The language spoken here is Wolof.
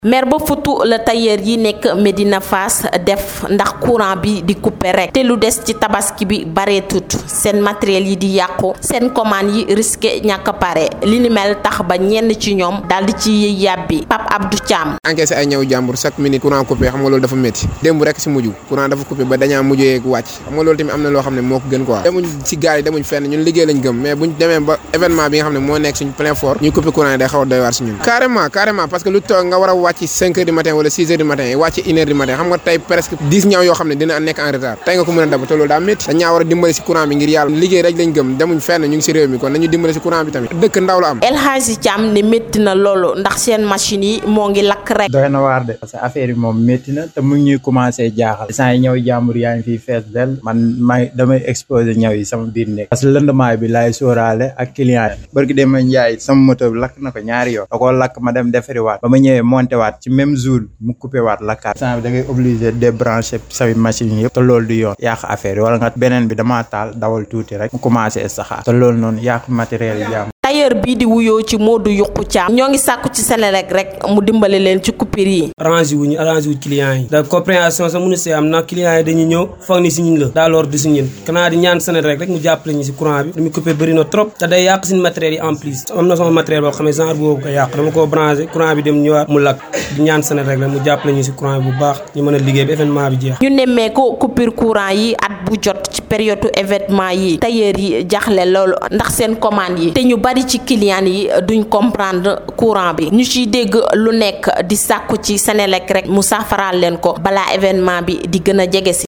mer ba futu la tailleur yi nekk Medina Fass def ndax courant bi di couper rek te lu des ci tabaski bi bareetut seen matériel yi di yàqu seen commande yi risqué ñàkk a pare li ni mel tax ba ñenn ci ñoom daal di ci yàbbi Pape Abdou Thiam. encaissé ay ñëw jàmbur chaque minute courant coupé xam nga loolu dafa métti démb rek si mujj courant dafa coupé ba dañaa mujjee wàcc xam nga loolu tamit am na loo xam ne moo ko gën quoi demuñ si gaal yi demuñ fenn ñun liggéey lañ gëm mais buñ demee ba événement bi nga xam ne moo nekk suñ plein fort ñuy coupé courant yi day xaw a doy waar si ñun carrément carrément parce que lu toog nga war a wàcc cinq heures du matin wala six heures du matin wàcc une heure du matin xam nga tey presque dix ñaw yoo xam ne dina nekk en retard tey nga ko mën a dab te loolu daa métti dañaa war a dimbali si courant bi ngir yàlla liggéey rek lañ gëm demuñ fenn ñu ngi si réew mi kon nañu dimbali si courant bi tamit dëkk ndaw la am El Hadji Thiam ne métti na loolu ndax seen machine yi moo ngi lakk rek doy na waar de parce que affaire yi moom métti na te mu ngi ñuy commencé jaaxal sant yi ñëw jàmbur yaa ngi fiy fees del man may damay exposé ñëw yi sama biir nekk parce que lëndamaay bi laay sóoraale ak client yi barki dem ma njaay sama moto bi lakk na ko ñaari yoon da koo lakk ma dem defari waat ba ma ñëwee monté waat ci même jour mu coupé waat lakkaat sant bi da ngay obligé débranché say machine yëpp te loolu du yoon yàq affaire yi wala nga beneen bi damaa taal dawal tuuti rek mu commencé saxaar te loolu noonu yàq matériel yi jàmm tailleur bii di wuyoo ci Modou Yuqu Thiam ñoo ngi sàkku ci Senelec rek mu dimbale leen ci coupure yi arrangé wuñu arrangé wu client yi da compréhension sax mënu see am ndax client yi dañuy ñëw foog ni si ñun la daa lor du si ñun kanaa di ñaan Senelec rek mu jàppale ñu si courant bi lu muy coupé bëri na trop te day yàq suñu matériel yi en plus am na sama matériel boo xam ne genre boobu ko yàq dama koo branché courant bi dem ñëwaat mu lakk di ñaan Senelec rek mu jàppale ñu si courant bi bu baax ñu mën a liggéey ba événement bi jeex ñu nemmee ko coupure courant yi at bu jot ci période événement yi tailleur yi jaxle loolu ndax seen commande yi te ñu bari ci client yi duñ comprendre courant bi ñu ciy dégg lu nekk di sàkku ci Senelec rek mu saafaraal leen ko balaa événement bi di gën a jege si